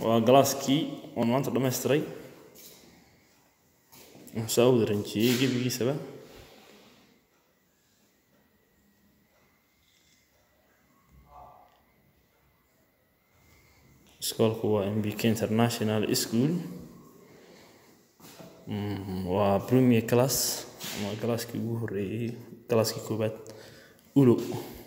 waa galaaskii oon maanta dhammaystiray waxaan soo wada ranjiyey gebigiisaba iskoolku waa mbk international school waa premier class ama galaaskii ugu horeeyey galaaskii koobaad ulo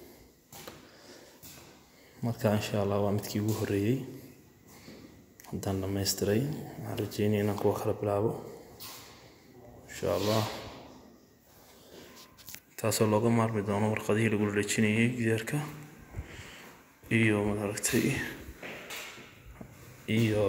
marka insha allah waa midkii ugu horeeyey haddaan dhammaystiray waxaan rajeynaya inaan kuwa kala bilaabo insha allah taasoo looga maarmi doono warqadihii lagu dhejinayay gidaarka iyo maaragtay iyo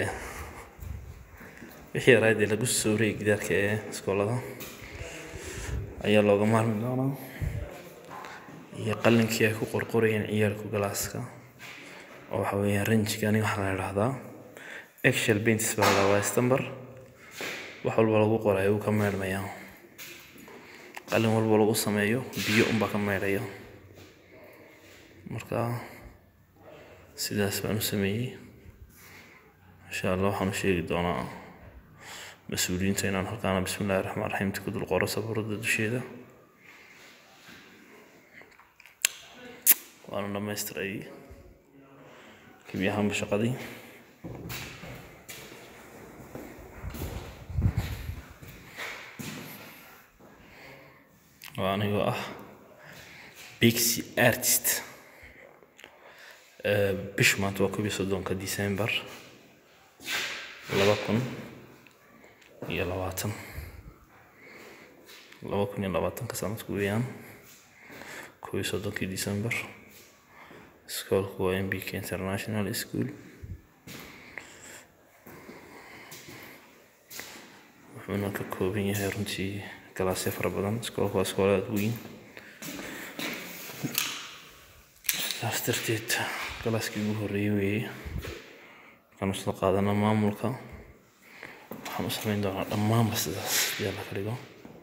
wixii yaraadee lagu sawrayay gidaarka ee iskoolada ayaa looga maarmi doonaa iyo qalinkii ay ku qorqorayeen ciyaalku galaaska oo waxa weeyaan ranjiga aniga waxaa la idhahdaa excel paints baa la waa stamber wax walba lagu qorayo wuu ka meedhmayaa qalin walba lagu sameeyo biyo unbaa ka meedhaya marka sidaas baan u sameeyey insha allah waxaan u sheegi doonaa mas-uuliyiinta inaan halkaana bismi illahi raxmaan raxiimta ku dul qoro sabuurada dusheeda waana dhammaystiray gebi ahaanba shaqadii waa anigoo ah bixi artist bishu maanta waa koob iyo soddonka december laba kun iyo labaatan laba kun iyo labaatanka sanadku weeyaan koob iyo soddonkii december iskoolku waa mbk international school wuxuuna ka kooban yahay runtii galaasyo fara badan iskoolku waa iskoolo aada weyn sidaas darteed galaaskii ugu horreeyey weeye markaan usla qaadana maamulka waxaan u samayn doonaa dhammaanba sidaas haddii alla ka dhigo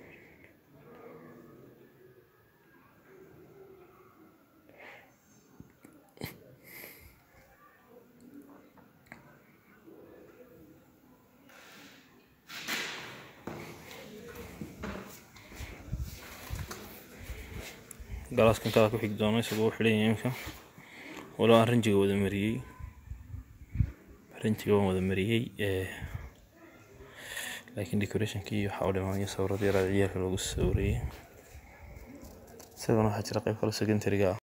galaaskan kala ku xigi doono isagoo u xidhan yahay imika walo aan ranjiga wada mariyey ranjiga waan wada mariyey laakiin decorationkii waxaa u dhimaanaya sawirada yaraada ciyaalka loogu sawirayey isagana waxaa jira qayb kale secondary-ga ah